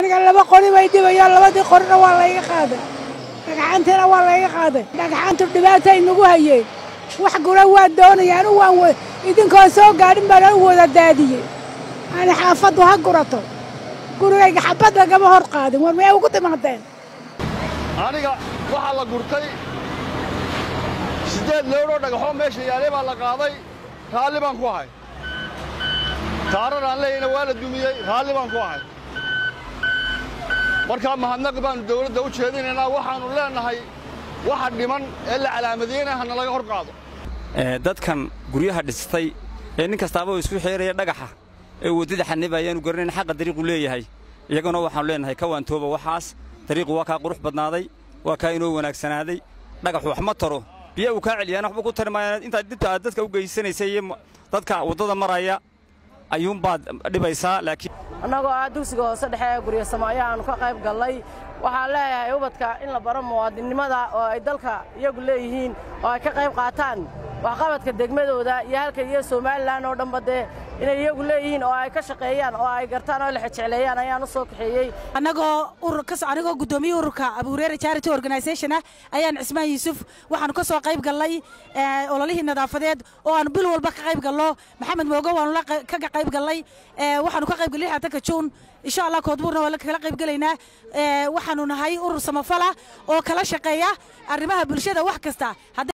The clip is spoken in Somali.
aniga laba qori bay dhibayaan labadii qorina waa layga qaaday dhagxaantiina waa layga qaaday dhagxaantu dhibaatay nagu hayeen wax gura waa doonayaan u waan idinkoo soo gaadhin baan u wada daadiyey ani xaafaddu ha gurato gurigayga xabad lagama hor qaadin war miyay ugu timaadeen aniga waxaa la gurtay siddeed leedhoo dhagaxoo meesha yaalay baa la qaaday raalli baan ku ahay taarar aan leeyahna waa la dumiyey raalli baan ku ahay markaa mahadnaq baannu dawladda u jeedinaynaa waxaannu leennahay waxa dhiman ee la calaamadiyeyna hana laga hor qaado dadkan guryaha dhistay ee nin kastaaba oo isku xeeraya dhagaxa ee waddada xaniba ayaanu garanayn xaqa dariiqu leeyahay iyaguna waxaannu leennahay ka waantooba waxaas dariiqu waa kaa qurux badnaaday waa kaa inoo wanaagsanaaday dhagaxu wax ma taro biya uu kaa celiyaan waxba ku tari maayaan intaad dhibta aad dadka u geysanaysay iyo dadka waddada maraya ayuunbaad dhibaysaa laakiin annagoo ah dugsiga hoose dhexe ee guryo samaayo aanu ka qayb gallay waxaan leeyahay ubadka in la baro muwaadinnimada oo ay dalka iyagu leeyihiin oo ay ka qayb qaataan waxqabadka degmadooda iyo halka iyo somalilan oo dhanba dee inay iyagu leeyihiin oo ay ka shaqeeyaan oo ay gartaan oo la xejecleeyaan ayaan u soo kaxeeyey annagoo anigoo guddoomiye ururka abuureere charity organisation ah ayaan cismaan yuusuf waxaanu ka soo qayb gallay ololihii nadaafadeed oo aanu bil walba ka qayb gallo maxamed moogo waanu kaga qayb gallay waxaanu ka qayb gallay xatanka juun insha allah koodbuurna waa kala qayb gelaynaa waxaanu nahay urur samafala oo kala shaqeeya arrimaha bulshada wax kasta